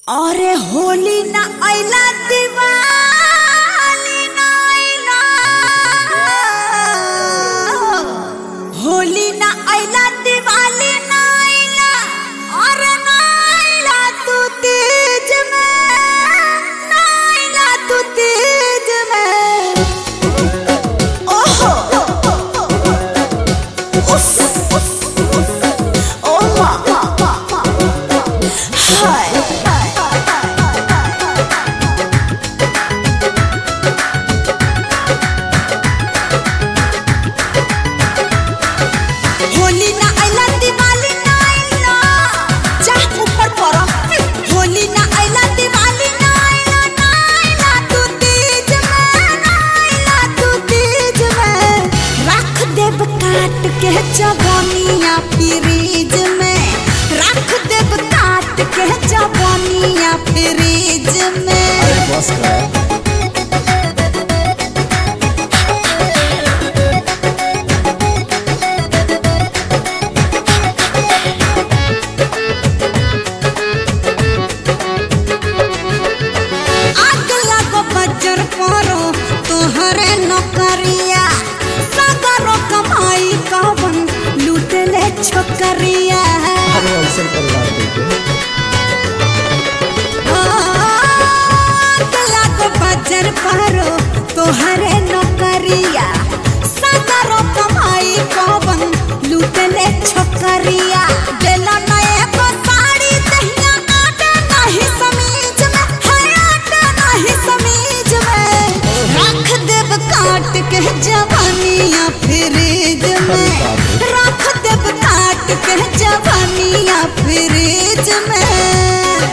अरे होली ना आइला दिवाली ना आइला होली ना आइला दिवाली ना आइला अरे ना आइला तू तीज में ना आइला तू तीज में ओहो उस ओ मा हाय होली ना आइला दिवाली ना आइला चाह ऊपर पड़ा होली ना आइला दिवाली ना आइला ना आइला तू तीज में ना आइला तू तीज में रख देब काट के जवानिया फ्रीज में रख देब काट के जवानिया फ्रीज में बस कर आग लागो बजर परो तोहरे नौकरिया सगरो कमाई कवन लूटले छोकरिया अरे अवसर परिवार देखे आग लागो बजर परो तोहरे नौकरिया सगरो कमाई कवन लूटले छोकरिया देला नए को साड़ी दहिया आटा नहीं समीज में हाय आटा नहीं समीज में रख देब काट के जवानिया फ्रिज में रख देब काट के जवानिया फ्रिज में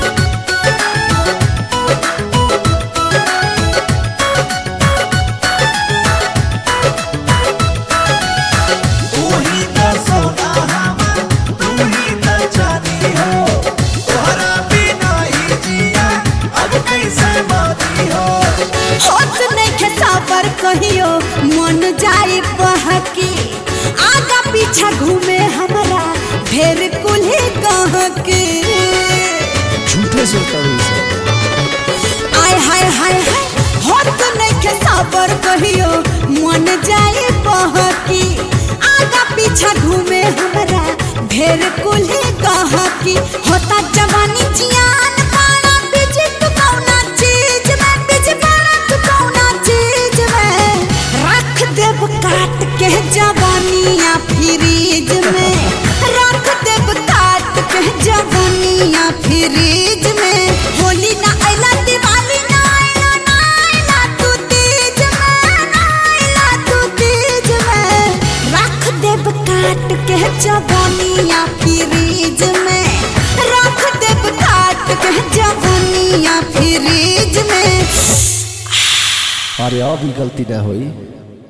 तू ही त सोना हवा तू ही त चांदी हो तोहरा बिना ही जिया अब कैसे मानी हो होत नहीं साबर कहियो मन जाई बहकी आगा पीछा घूमे हमरा ढेर कुल्हे गहकी झूठे से करू से आय हाय हाय हाय होत नहीं साबर कहियो मन जाई बहकी आगा पीछा घूमे हमरा ढेर कुल्हे गहकी होता जवानी जियान पाना बिज तू कौना चीज में बिज पाना तू कौना चीज में रख देब काट के जवानिया फ्रीज में रख देब काट के जवानिया फ्रीज में होली ना आइला दिवाली ना आइला ना आइला तू तीज में ना आइला तू तीज में रख देब काट के जवानिया फ्रीज में रख देब काट के जवानिया फ्रीज में अरे अब ई गलती ना होई